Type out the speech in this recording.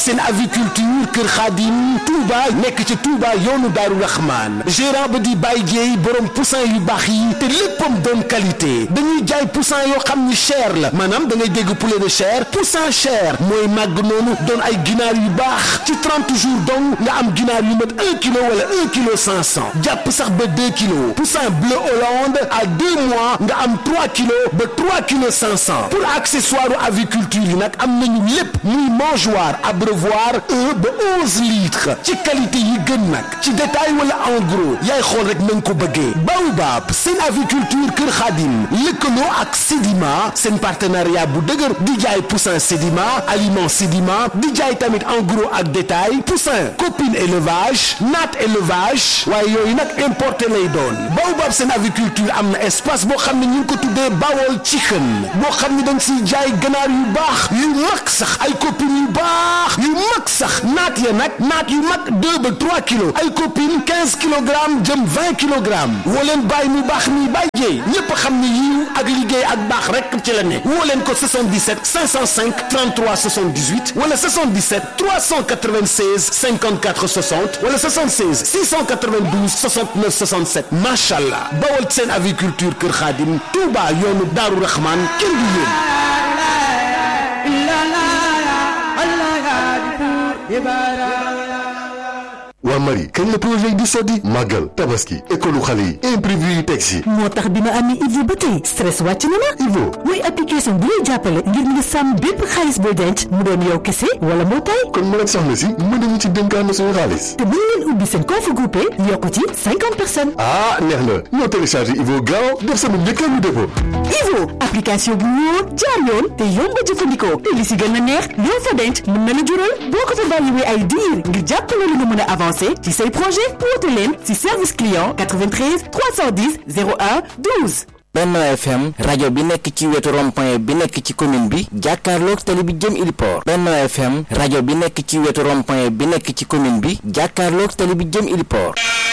seen aviculture Kër Khadim Touba nekk ci Touba yoonu Daaru Rahman gérant ba di Baye Dieye borom poussin yu baax yi te léppam doon qualité dañuy jaay poussin yoo xam ni cher la maanaam da ngay dégg poulet de chair poussin cher mooy màgg noonu doon ay ginaar yu baax ci 30 jours donc nga am ginaar yu mat 1 kilo wala 1 kilo 500 jàpp sax ba 2 kilos poussin bleu Hollande à 2 mois nga am 3 kilos ba 3 kilos 500 pour accessoire aviculture yi nag am nañu lépp muy mangeoire abreuvoir un ba 11 litres ci qualité yi gën nag ci détail wala en gros yaay xool rek na nga ko bëggee Baobab seen aviculture Kër Khadim lëkkaloo ak Sedima seen partenariat bu dëgër di jaay poussin Sedima aliment Sedima di jaay tamit en gros ak détail poussin copine élevage naat élevage waaye yooyu nag importé lay doon Baobab seen aviculture am na espace boo xam ne ñu ngi ko tuddee Bawol Chicken boo xam ne dañ siy jaay ganaar yu baax yu mag sax ay copines yu baax yu mag sax naat ya nag naat yu mag 2 ba 3 kilos ay copines 15 kilogrammes jëm 20 kilogrammes woo leen bàyyi mu baax mi bàyyi jéey ñépp xam ne yiw ak liggéey ak baax rek ci la ne woo leen ko 77 505 33 78 wala 77 396 54 60 wala 76 692 69 67 macha allah bawal seen aviculture Kër Xaadim Touba yoonu Daaru Rahman kenn du yéen. waa Marie kañ la projet yi di sotti màggal tabaski école xale yi imprévu yi teg si moo tax bi ma amee Ivo ba tey stress wàcc na ma Ivo muy application bu lay jàppale ngir nga sàmm bépp xaalis booy denc mu doon yow kese wala mbootaay kon mën ak soxna si mën nañu ci dénkaan suñu xaalis te mën ngeen ubbi seen compte groupé yokku ci cinquante personnes ah neex na ñoo téléchargé Ivo gaaw def sama njëkkeelu dépôt Ivo application bu wóor jaar yoon te yomb a jëfandikoo te li si gën a neex loo fa denc mën na la jural boo ko fa bàyyiwee ay diir ngir jàppale la nga mën a avancer ci say projet woote leen ci service client 93 310 01 12. Benno FM rajo bi nekk ci wetu rond-point bi nekk ci commune bi jàkkaarloog tali bi jëm Iliport Benno FM rajo bi nekk ci wetu rond-point bi nekk ci commune bi jàkkaarloog tali bi jëm Iliport